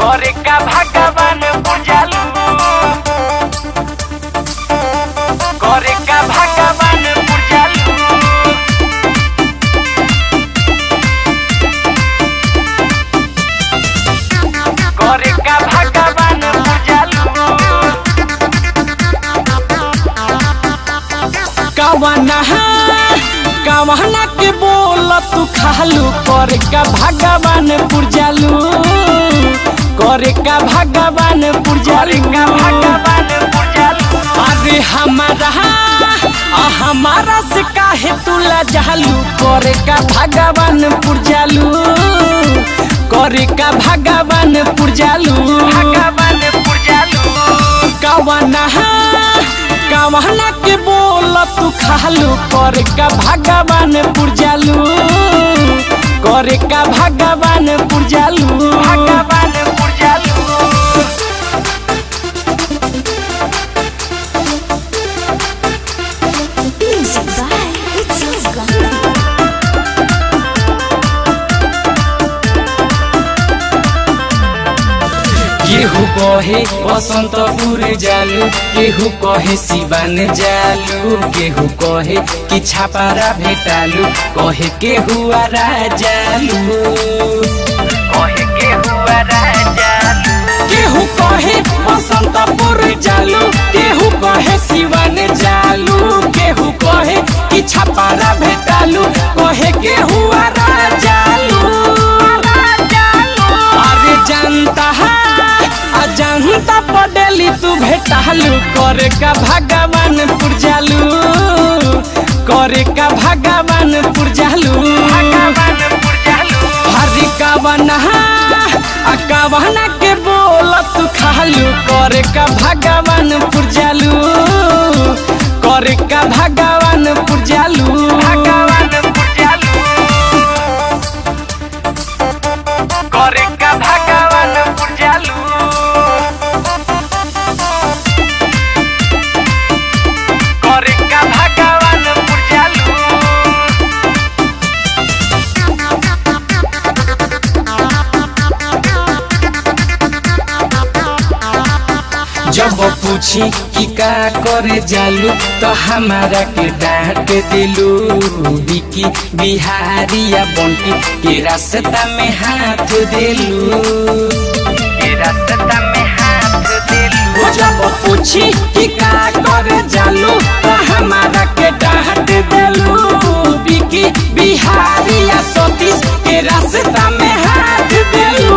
करे का भगवान बुझालू करे का भगवान बुझालू करे का भगवान बुझालू कवना कवना के बोल तू खालू करे का भगवान पुरजालू करे का भगवान करे पुरजालू का भगवान बुझालू अरे हमारा आ हमारा से काहे तू लजालू करे का भगवान पुरजालू करे का भगवान पुरजालू भगवान बुझालू कवना कवना के बोल तू खालू करे का भगवान पुरजालू करे का भगवान पुरजालू भगवान बुझालू Music by Itzel Gandhi. केहू कहे बसंतपुर जालू केहू कहे सिवान जालू केहू कहे कि छापारा भेटालू कहे केहू आरा जालू कहे के हुआ राजालू केहू कहे बसंतपुर जालू केहू कहे सिवान जालू केहू कहे कि छापारा भेटालू कहे केहू आरा जालू अरे जानता है अजंता पडेली तू भेटालू करे का भगवान पुरजालू करे का भगवान पुरजालू भगवान बुझालू हरी कवना आ कवना के बोल तू खालू करे का भगवान पुरजालू करे का भगवान पुरजालू भगवान बुझालू करे का भगवान बुझालू करे का भगवान बुझालू जब पूछी कि का करे जालू तो हमारा के डांट दिलू बिकी बिहारिया बंटी के रास्ता में हाथ दिलू के रास्ता में हाथ दिलू वो जब पूछी कि का करे जालू तो हमारा के डांट दिलू बिकी बिहारिया सतीश के रास्ता में हाथ दिलू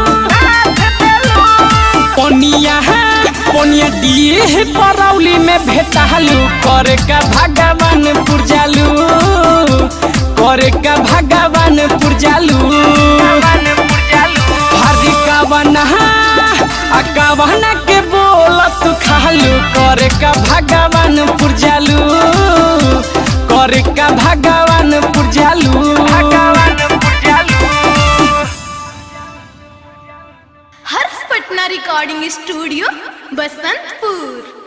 पनिया है पनिया दिए है परौली में भेटालू करे का भगवान पुरजालू करे का भगवान पुरजालू भगवान बुझालू हरी कवना आ कवना के बोल तू खालू करे का भगवान पुरजालू करे का भगवान पुरजालू भगवान बुझालू हर्ष पटना रिकॉर्डिंग स्टूडियो बसंतपुर